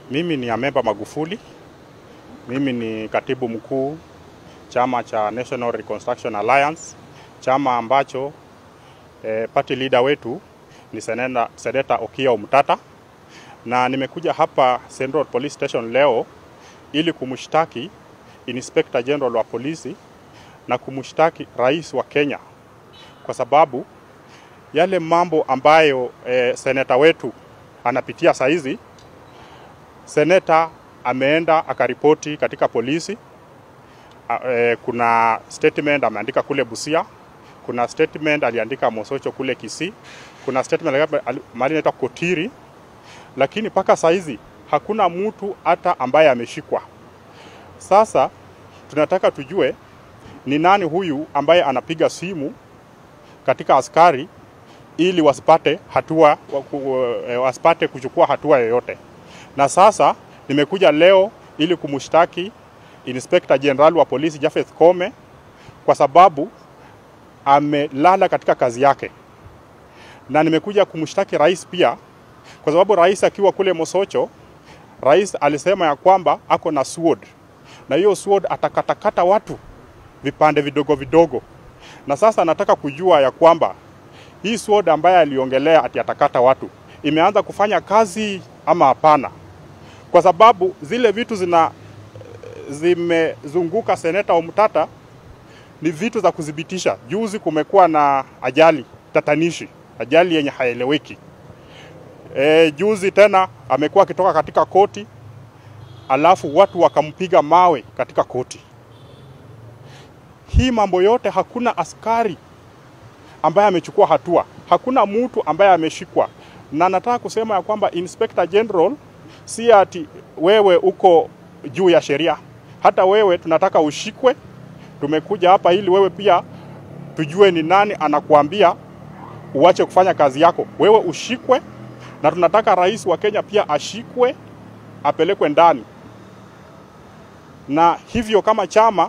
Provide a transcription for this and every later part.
Mimi ni Amemba Magufuli. Mimi ni katibu mkuu chama cha National Reconstruction Alliance, chama ambacho eh, party leader wetu ni seneta, seneta Okiya Omtata, na nimekuja hapa Central Police Station leo ili kumshtaki Inspector General wa polisi na kumshtaki rais wa Kenya kwa sababu yale mambo ambayo eh, seneta wetu anapitia saizi seneta ameenda akaripoti katika polisi. A, e, kuna statement ameandika kule Busia, kuna statement aliandika Mosocho kule Kisii, kuna statement mahali inaitwa Kotiri, lakini mpaka saizi hakuna mtu hata ambaye ameshikwa. Sasa tunataka tujue ni nani huyu ambaye anapiga simu katika askari ili wasipate hatua wasipate kuchukua hatua yoyote na sasa nimekuja leo ili kumshtaki Inspector General wa polisi Japheth Kome kwa sababu amelala katika kazi yake, na nimekuja kumshtaki rais pia kwa sababu rais akiwa kule Mosocho, rais alisema ya kwamba ako na sword na hiyo sword atakatakata watu vipande vidogo vidogo, na sasa nataka kujua ya kwamba hii sword ambaye aliongelea ati atakata watu imeanza kufanya kazi ama hapana kwa sababu zile vitu zina zimezunguka seneta Omtata ni vitu za kudhibitisha. Juzi kumekuwa na ajali tatanishi, ajali yenye haeleweki. E, juzi tena amekuwa akitoka katika koti alafu watu wakampiga mawe katika koti. Hii mambo yote hakuna askari ambaye amechukua hatua, hakuna mtu ambaye ameshikwa, na nataka kusema ya kwamba Inspector General si ati wewe uko juu ya sheria. Hata wewe tunataka ushikwe. Tumekuja hapa ili wewe pia tujue ni nani anakuambia uache kufanya kazi yako. Wewe ushikwe, na tunataka rais wa Kenya pia ashikwe, apelekwe ndani. Na hivyo kama chama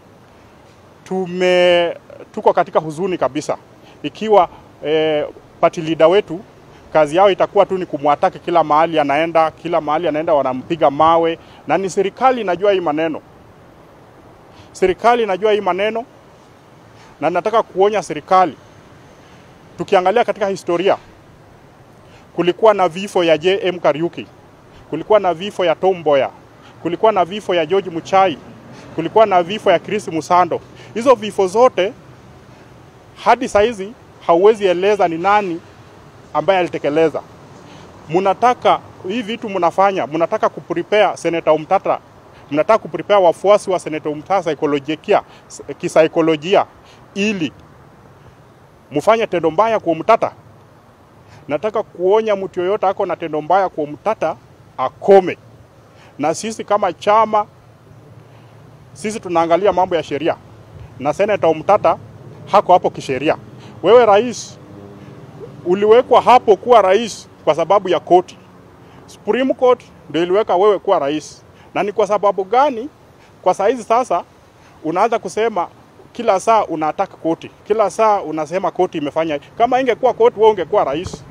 tume tuko katika huzuni kabisa, ikiwa eh, party leader wetu kazi yao itakuwa tu ni kumwataki kila mahali anaenda, kila mahali anaenda wanampiga mawe, na ni serikali inajua hii maneno. Serikali inajua hii maneno, na nataka kuonya serikali. Tukiangalia katika historia, kulikuwa na vifo ya JM Kariuki, kulikuwa na vifo ya Tom Mboya, kulikuwa na vifo ya George Muchai, kulikuwa na vifo ya Chris Musando. Hizo vifo zote hadi saizi hauwezi eleza ni nani ambaye alitekeleza. Mnataka hii vitu mnafanya, mnataka kuprepare Senator Omtata, mnataka kuprepare wafuasi wa Senator Omtata saikolojia, kisaikolojia ili mfanye tendo mbaya kwa Omtata. Nataka kuonya mtu yoyote ako na tendo mbaya kwa Omtata akome. Na sisi kama chama, sisi tunaangalia mambo ya sheria, na Senator Omtata hako hapo kisheria. Wewe rais uliwekwa hapo kuwa rais kwa sababu ya koti. Supreme Court ndio iliweka wewe kuwa rais. Na ni kwa sababu gani kwa saizi sasa unaanza kusema kila saa unataka koti, kila saa unasema koti imefanya. Kama ingekuwa koti, wewe ungekuwa rais.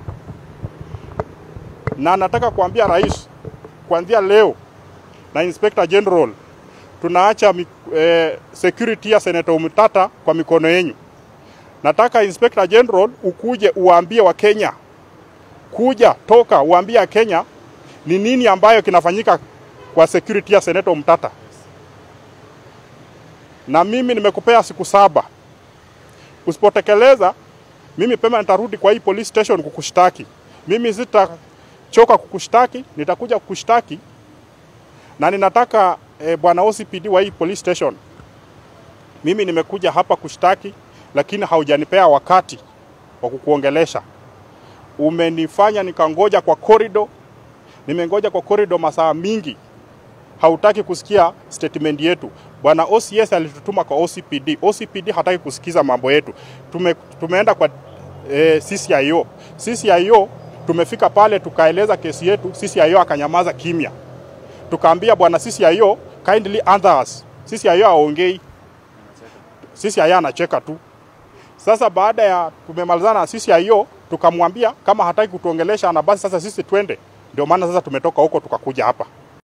Na nataka kuambia rais, kuanzia leo na Inspector General tunaacha eh, security ya Senator Omtata kwa mikono yenu. Nataka Inspector General ukuje uwaambie wa Kenya, kuja toka uambie Kenya ni nini ambayo kinafanyika kwa security ya Senator Omtata. Na mimi nimekupea siku saba, usipotekeleza mimi pema nitarudi kwa hii police station kukushtaki. Mimi sitachoka kukushtaki, nitakuja kukushtaki na ninataka eh, bwana OCPD wa hii police station, mimi nimekuja hapa kushtaki lakini haujanipea wakati wa kukuongelesha. Umenifanya nikangoja kwa korido, nimengoja kwa korido masaa mingi, hautaki kusikia statement yetu. Bwana OCS alitutuma kwa OCPD. OCPD hataki kusikiza mambo yetu. Tume, tumeenda kwa e, CCIO. CCIO tumefika pale tukaeleza kesi yetu, CCIO akanyamaza kimya. Tukaambia bwana CCIO kindly answer us. CCIO aongei, CCIO anacheka tu. Sasa baada ya tumemalizana na CCIO tukamwambia kama hataki kutuongelesha na basi sasa sisi twende Ndio maana sasa tumetoka huko tukakuja hapa